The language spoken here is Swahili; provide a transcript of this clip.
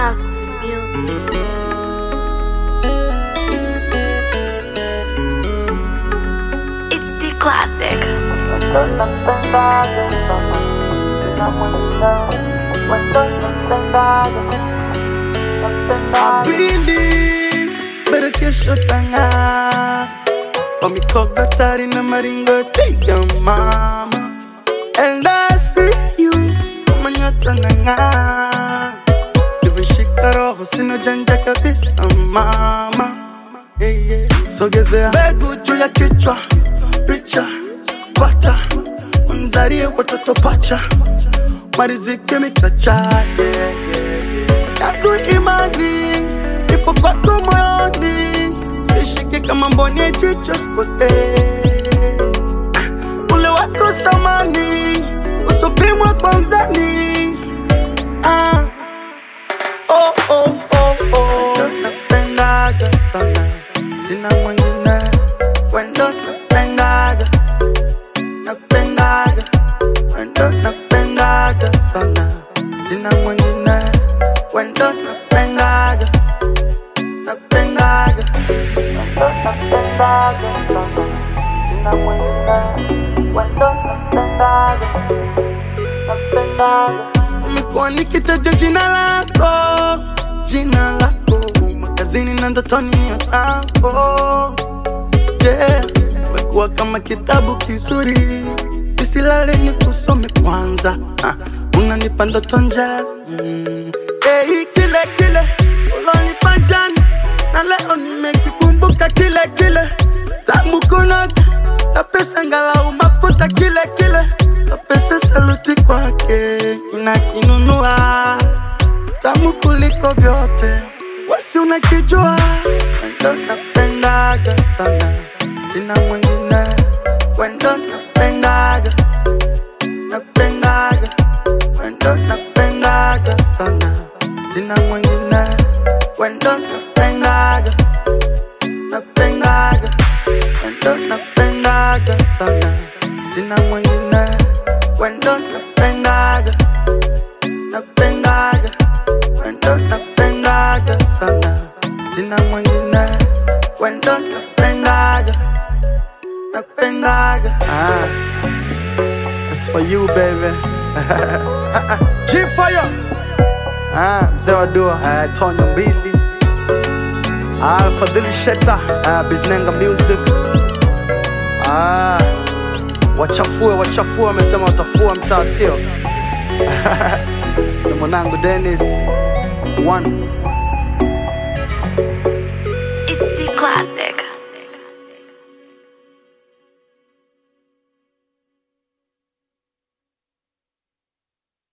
Classic music. It's the classic. Bili, pero kesho tanga Wamikoga tari na maringo tiga mama And I see you kama nyota nanga Livishika roho sina janja kabisa mama yeah, yeah. Sogezea mbegu juu ya kichwa Picha, pata Mzarie watoto pacha Mariziki mikacha yeah, yeah yako imani ipo kwako moyoni, sishike kama mboni ya jicho sipotee. Ah, Ule wako thamani usopimwa kwa mzani. Ah. Oh, oh, oh, oh. Napendaga sana, sina mwingine, wendo napendaga, napendaga, wendo napendaga sana, sina mwingine, wendo napendaga, napendaga, wendo napendaga sana, sina mwingine, wendo napendaga, napendaga. Nimekuwa nikitaja jina lako, jina lako makazini na ndotoni ni yako yeah. Umekuwa kama kitabu kizuri, nisilale ni kusome kwanza ah, unanipa ndoto njema mm. hey, kile kile ulonipa jana na leo nimekikumbuka kile kile tamu kunoga na pesa ngalau mafuta kile kile na pesa saluti kwake inakinunua tamu kuliko vyote wasi unakijua wendo napendaga sana sina mwingine wendo napendaga napendaga wendo napendaga sana sina mwingine wendo napendaga napendaga wendo napendaga sana sina mwingine wendo napendaga napendaga wendo napendaga sana sina mwingine wendo napendaga napendaga ah. That's for you baby G fire ah, mzee wa dua ah, Tonyo mbili ah, Fadhili Sheta ah, Biznenga Music ah, wachafue wachafue wamesema watafua mtaa sio na mwanangu Dennis one